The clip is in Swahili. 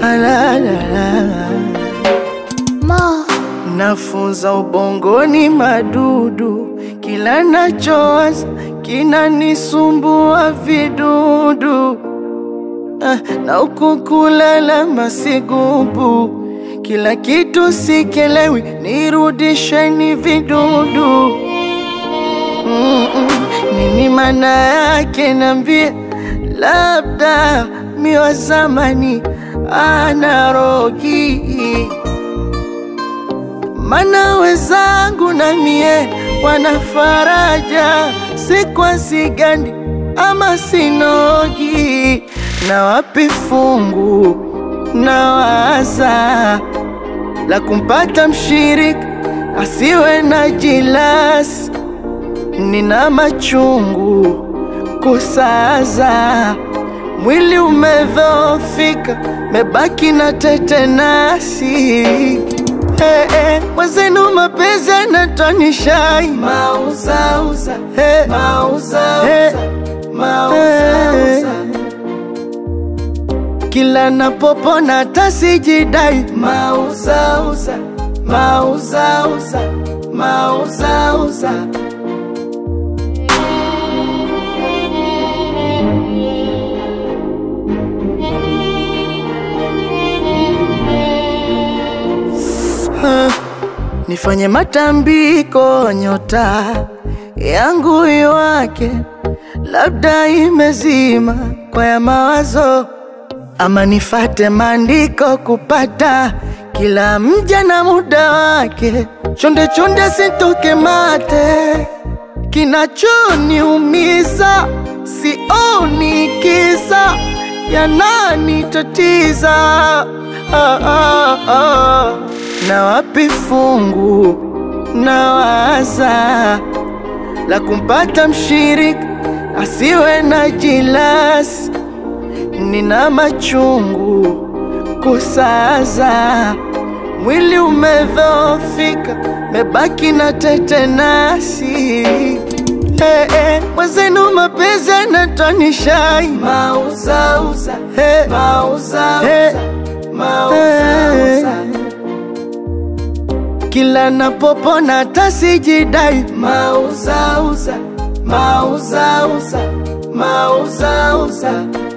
la, la, la. Ma, Nafunza ubongoni madudu, kila nachowaza kinanisumbua vidudu ah, na huku kulala masigubu, kila kitu sikelewi, nirudisheni vidudu Mm-mm. Nini maana yake nambie, labda mi wa zamani anarogi mana wezangu na mie wana faraja, si kwa sigandi ama sinogi, na wapi fungu na waza la kumpata mshirika asiwe na jilasi, nina machungu kusaza, mwili umedhoofika, mebaki na tetenasi Hey, hey, mwenzenu mapenzi yanatonisha mauzauza hey, mauzauza hey, mauzauza kila napopona tasijidai mauzauza mauzauza mauzauza Ah, nifanye matambiko nyota yangu iwake, labda imezima kwa ya mawazo, ama nifate maandiko kupata kila mja na muda wake. Chonde chonde sitoke mate, kinachoniumiza sioni kisa yananitatiza ah, ah, ah. na wapi fungu na waza la kumpata mshirika asiwe na jilasi, nina machungu kusaza, mwili umedhoofika, mebaki na tetenasi Hey, hey, mwenzenu mapenzi yanatonisha mauzauza hey, mauzauza hey, mauzauza kila napopona tasijidai mauzauza mauzauza mauzauza